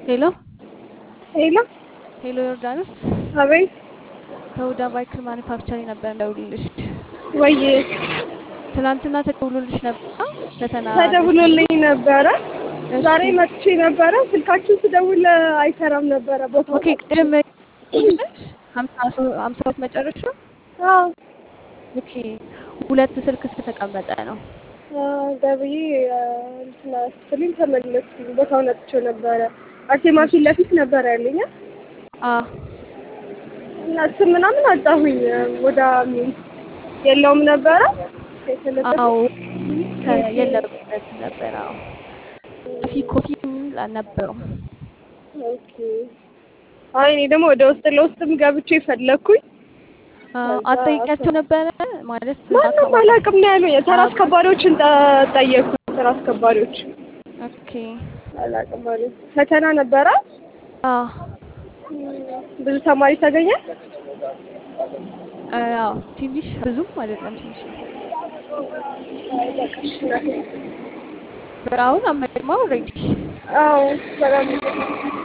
ሄሎ ሄሎ ሄሎ ዮርዳኖስ አቤት ከሁዳ ባይክል ማኒፋክቸሪንግ ነበር እንደውልልሽ። ወይ ትናንትና ተደውሎልሽ ነበር ፈተና ተደውሎልኝ ነበረ። እሺ። ዛሬ መጥቼ ነበረ። ስልካችሁ ስደውል አይሰራም ነበረ ቦታው ኦኬ ቅድም ሀምሳ ሶ- ሀምሳ ሁለት መጨረሻ አዎ ኦኬ ሁለት ስልክ ስለተቀመጠ ነው። ገብዬ እንትና ስትልኝ ተመለስኩኝ። ቦታውን አጥቼው ነበረ። አርሴማ ፊት ለፊት ነበረ ያለኝ አ እና ስም ምናምን አጣሁኝ። ወደ ሚል የለውም ነበረ የተለጠፈ አዎ ከ- የለበት ነበር። አዎ ኮፊ ኮፊም አልነበረውም። ኦኬ። አይ እኔ ደግሞ ወደ ውስጥ ለውስጥም ገብቼ ፈለግኩኝ። አዎ አትጠይቂያቸው ነበረ ማለት እዛ ማንም አካባቢ? አላውቅም ነው ያሉኝ። ተራ አስከባሪዎችን ጠ- ጠየቅኩ። ተራ አስከባሪዎች ኦኬ አላውቅም አሉ። ፈተና ነበረ። አ ብዙ ተማሪ ተገኘ። አዎ ትንሽ ብዙም አይደለም ትንሽ ነው። በቃ እሺ፣ አሁን አመድማ ኦልሬዲ አዎ በጣም